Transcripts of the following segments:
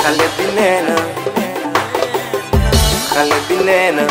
xale bi nee na xale bi nee na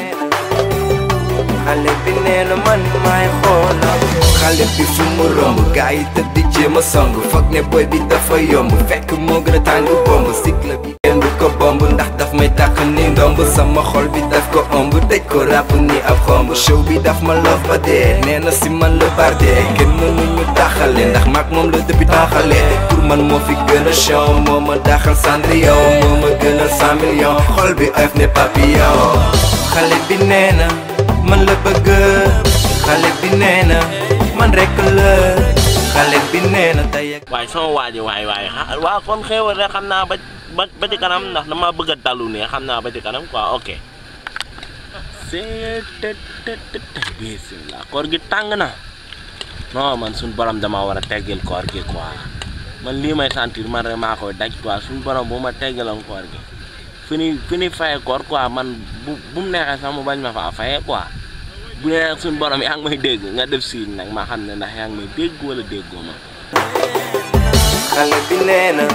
xale bi nee na man maay xoolam xale bi fu mu romb gaa yi tëdd di jéem a song foog ne boy bi dafa yomb fekk moo gën a tàng bomb cycle bi kenn du ko bomb ndax daf may tàq ni ndomb sama xol bi daf ko ëmb dëj ko ràpp ni ab xomb show bi daf ma love ba dee nee na si man la bardee kenn mënuñu taxale ndax maag moom la depuis taxale pour man moo fi gën a show moo ma daxal Cendrillon moo ma gënal cent millions xol bi oyof ne papillon xale bi nee na man la bëgg xale bi nee na man rek la xale bi nee na tey ak waaye sama waaji waay waay xa waa kon xéewal rek xam naa ba ba ba ci kanam ndax dama bëgg a dalu ne xam naa ba ci kanam quoi ok c'est te te te te bismillah koor gi tàng na non man suñ borom dama war a teggil koor gi quoi man lii may sentir man rek maa koy daj quoi suñ borom bu ma teggiloon koor gi fi ni fi ni faye koor quoi man bu bu mu neexee sax mu bañ ma faa faye quoi bu nee nag suñ borom yaa ngi may dégg nga def siin nag ma xam ne ndax yaa ngi may dégg wala déggoo ma xale bi nee na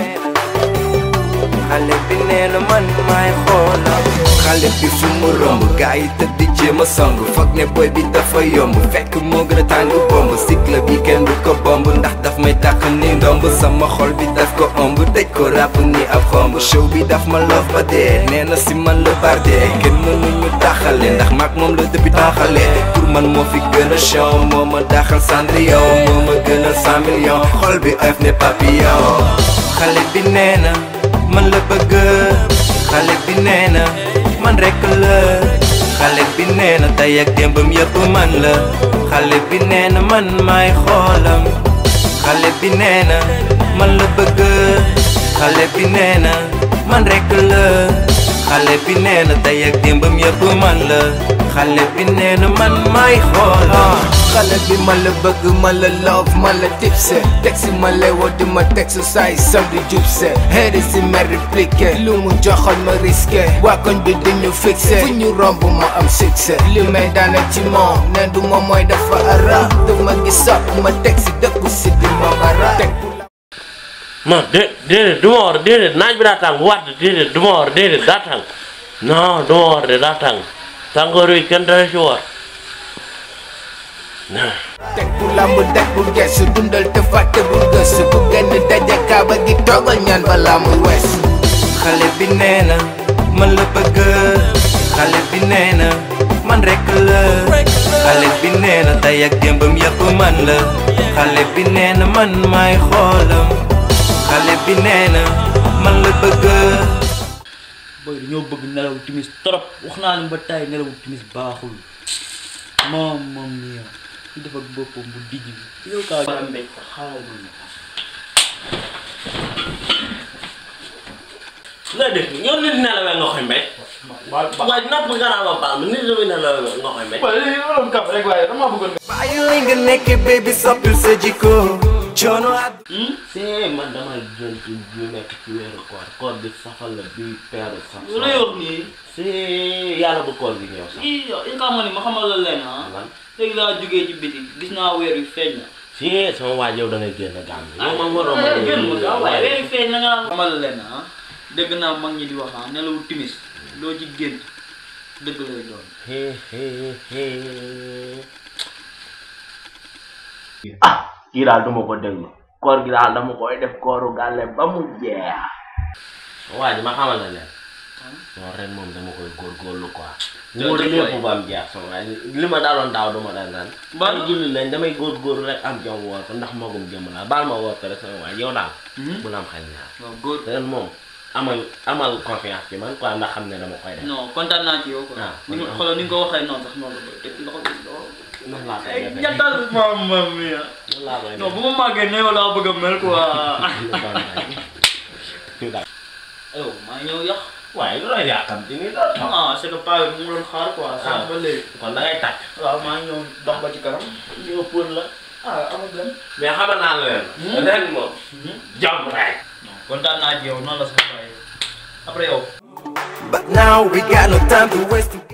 xale bi nee na man maay xoolam xale bi fu mu romb gaa yi tëdd di jéem a song foog ne boy bi dafa yomb fekk moo gën a tàng bomb cycle bi kenn du ko bomb ndax daf may tàq ni ndomb sama xol bi daf ko ëmb dëj ko ràpp ni ab xomb show bi daf ma love ba dee nee na si man la bardee kenn mënuñu taxale ndax maag moom la depuis taxale pour man moo fi gën a show moo ma daxal Cendrillon moo ma gënal cent millions xol bi oyof ne papillon xale bi nee na man la bëgg xale bi nee na man rek la xale bi nee na tey ak démbam yëpp man la xale bi nee na man maay xoolam xale bi nee na man la bëgg xale bi nee na man rek la xale bi nee na tey ak démbam yëpp man la xale bi nee na man maay xoolam xale bi ma la bëgg ma la love ma la tipse teg si ma lay woo di ma teg su saay sam di jubse xeeri si ma répliqué lu mu joxoon ma risqué waa koñ bi duñu fixé fu ñu romb ma am succès li may daana ci moom ne du ma mooy dafa ara daf ma gis sopp ma teg si dëkku si di ma bara teg non dé déedéet du ma war déedéet naaj bi daa tàng waat déedéet du ma war déedéet daa tàng non du ma war de daa tàng tàngoor wi kenn dara ci war teg bu lamb teg bu gesu dundal te fàtte bu gëstu bu genn daje kaaba gi toogal ñaan balaa muy wees xale bi nee na man la bëgg xale bi nee na man rek la xale bi nee na tey ak démbam yëpp man la xale bi nee na man maay xoolam xale bi nee na man la bëgg booy dañoo bëgg nelaw timis trop wax naa leen ba tay nelaw timis baaxul moom moom nii ci def ak boppam bu dijj bi yow kaa ba mbéj ko xaaral ma la def ñoo nit nelawee nga koy mbéj waaye napp nga naa ma baal ma nit dafay nelawee nga koy mbéj bàyyi li nga nekk baby soppil sa jikko coono àdd c'est man damay jël ci ñu nekk ci weeru koor koor bi safal la bi peeru sax lu lay wax nii c'est yàlla bu koor gi ñëw sax i il nga ma ni ma xamal la leen ah man léegi laa jógee ci biti gis naa weer yu feeñ na si sama waaj yow da ngay génn gàmm yow man waroo ma génn ma gaaw waaye weer waaye yu feeñ na nga xamal la leen ah dégg naa mag ñi di wax ah nelawu timis loo ci gént dëgg lay doon he he he ah kii daal duma ko déglu koor gi daal dama koy def kooru gàlle ba mu jeex waaj ma xamal la leen non ren moom dama koy góorgóorlu quoi Jërëjëf wóor lépp waay. ba am jeex sama waaye li ma daaloon daaw duma dal naan Ba- ay julli lañ damay góorgóorlu rek am jom woor ko ndax magum jëm laa baal ma woor ko rek sama waay yow daal bu la am xel ñaar waaw góor ren moom amal amal confiance ci man quoi ndax xam ne dama koy def non kontaan naa ci yow quoi Ah, ni nga kon- xoolal ni nga ko waxee noonu sax noonu la koy teg loxo bi loxo noonu laa koy ay defee jantal mamma mia noonu laa koy non bu ma màggee ne yow laa bëgg a mel quoi defee yow maa ngi ñëw yàq waaye lu la yàqam ci nii doon ah c'est que paa bi mu doon xaar quoi sànq ba léegi kon da ngay tàkk waaw maa ngi ñëw dox ba ci kanam ñëw pour la ah amul dem mais xamal naa la leen ren moom jàmm rek non kontaan naa ci yow noonu la sax waaye après yow But now we got no time to waste